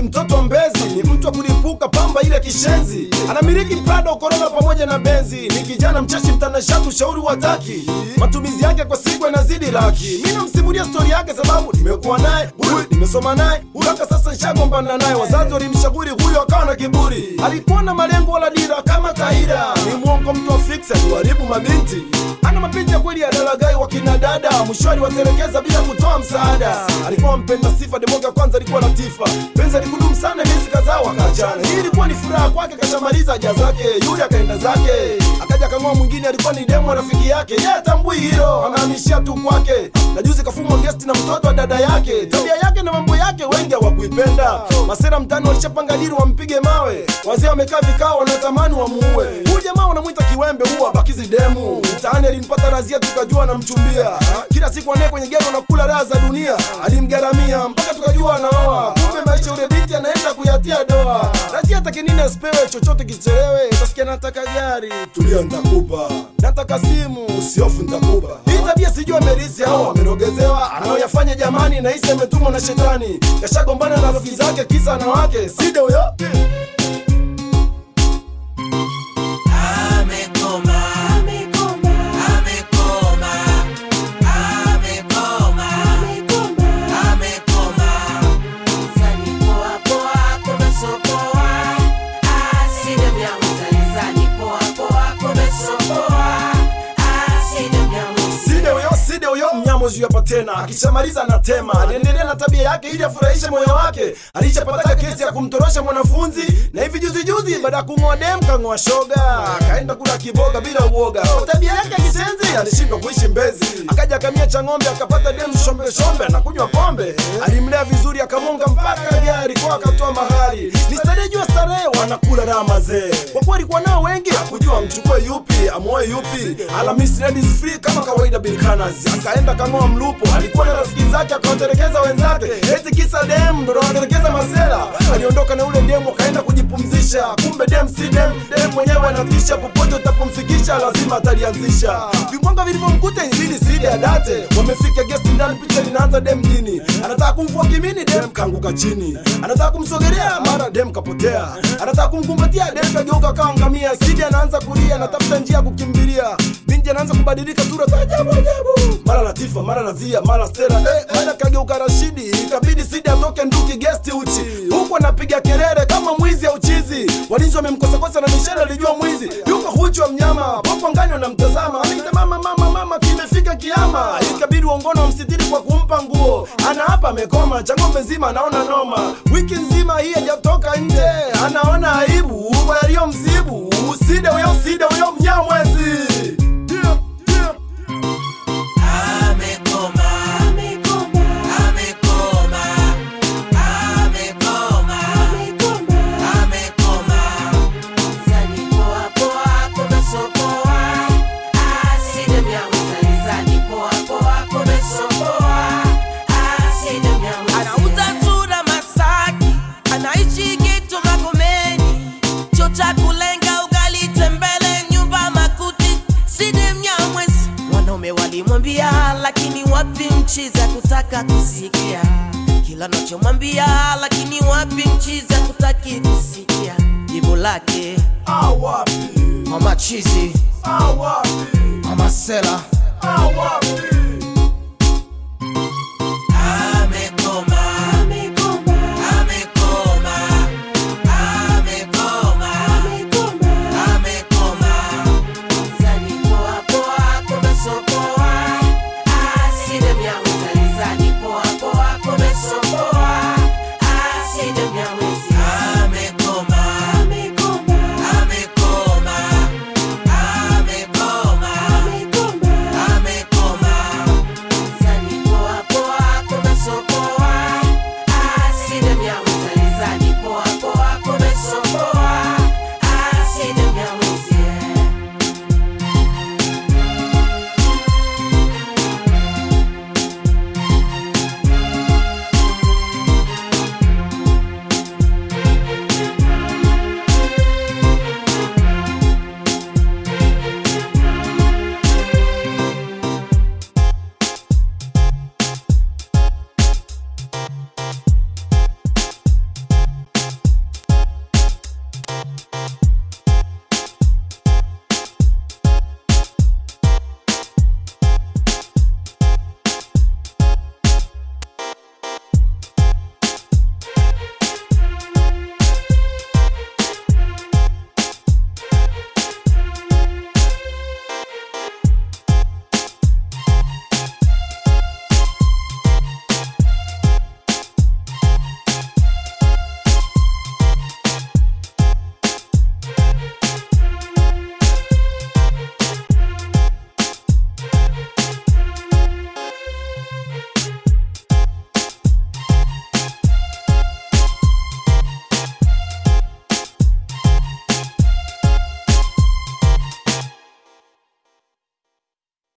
mtoto wa mbezi ni mtu wa kulipuka pamba ile kishenzi anamiliki prado korona pamoja na benzi ni kijana mchashi mtanashati ushauri wataki matumizi yake kwa siku yanazidi laki mi namsimulia stori yake sababu nimekuwa naye huyu nimesoma naye mpaka sasa nishagombana naye wazazi walimshauri huyo akawa na kiburi alikuwa na malengo wala dira kama taira ni mwongo mtu wa fix aliwaribu mabinti ana mapenzi ya kweli ya dalagai wa kina dada mwisho aliwatelekeza bila kutoa msaada alikuwa mpenda sifa demoga kwanza alikuwa latifa penzi alikudumu sana miezi kadhaa wakaachana hii ilikuwa ni furaha kwake kashamaliza haja zake yule akaenda zake akaja kang'oa mwingine alikuwa ni demo rafiki yake ye atambui hilo anahamishia tu kwake na juzi kafumwa gesti na mtoto wa dada yake tabia yake na mambo yake wengi hawakuipenda masera mtani walishapanga dili wampige mawe wazee wamekaa vikao wanatamani wamuue huyu jamaa wanamwita kiwembe huwa bakizi demu mtaani alimpata razia tukajua anamchumbia kila siku anaye kwenye gero nakula raha za dunia alimgaramia mpaka tukajua anaoa kumbe maisha ule binti anaenda kuyatia doa razia take nini asipewe chochote kichelewe utasikia nataka gari tulia ntakupa nataka simu usiofu ntakupa hii tabia sijui amerisi au amerogezewa anaoyafanya jamani nahisi ametumwa na shetani kashagombana na rafiki zake kisa anawake side huyo Amekoma, amekoma, amekoma, amekoma, amekoma. Zani poa poa, kumesopoa. Aside mnyamu zalizani poa poa, kumesopoa. Aside mnyamu side huyo side huyo mnyamozi hapa tena akishamaliza anatema aliendelea na tabia yake ili afurahishe moyo wake alishapataka kesi ya kumtorosha mwanafunzi na hivi juzi juzi baada ya kung'oa dem kang'oa shoga akaenda kula kiboga bila uoga Kwa tabia yake ya kisenzi alishindwa kuishi mbezi akaja akamia cha ng'ombe akapata dem shombe shombe anakunywa pombe alimlea vizuri akamonga mpaka gari kwa akatoa mahari ni starehe jua starehe wanakula raha mazee kwa kuwa alikuwa nao wengi hakujua mchukue yupi amuoe yupi Alhamisi ladies free kama kawaida bilkanas akaenda kang'oa mlupo alikuwa na rafiki zake akawatelekeza wenzake eti kisa dem ndo anatelekeza masela aliondoka na ule demu akaenda kujipumzisha kumbe dem si dem dem mwenyewe anatisha popote utapomfikisha lazima atalianzisha vimwanga vilivyomkuta ilibidi sidi adate wamefika gesti ndani picha linaanza dem mjini anataka kumvua kimini dem kaanguka chini anataka kumsogelea mara dem kapotea anataka kumkumbatia dem kageuka kawa ngamia sidi anaanza kulia anatafuta njia ya kukimbilia binti anaanza kubadilika sura za ajabu ajabu mara latifa mara nazia mara stera eh, mara kageuka rashidi ikabidi sidi atoke nduki gesti uchi huku anapiga kelele kama mwizi au chizi walinzi wamemkosakosa na mishele alijua mwizi yuko huchu wa mnyama popo ngani wanamtazama anaita mama mama mama kimefika kiama ikabidi uongono wamsitiri kwa kumpa nguo ana hapa amekoma cha ng'ombe nzima anaona noma wiki nzima hii hajatoka nje anaona aibu kwa yaliyomsibu uside huyo uside huyo mnyamwezi yeah, yeah. Amekoma, amekoma, amekoma, amekoma, amekoma. Zani poa poa, kumesopoa. Aside mnyamu zalizani poa poa, kumesopoa. Aside mnyamu anauza tunda Masaki, anaishi Geto Magomeni, chuo cha kulenga ugali tembele, nyumba makuti, side mnyamwezi. Wanaume walimwambia, lakini wapi nchi za kutaka kusikia kila nachomwambia, lakini wapi nchi za kutaki kusikia jibu lake awapi mama chizi awapi mama sela awapi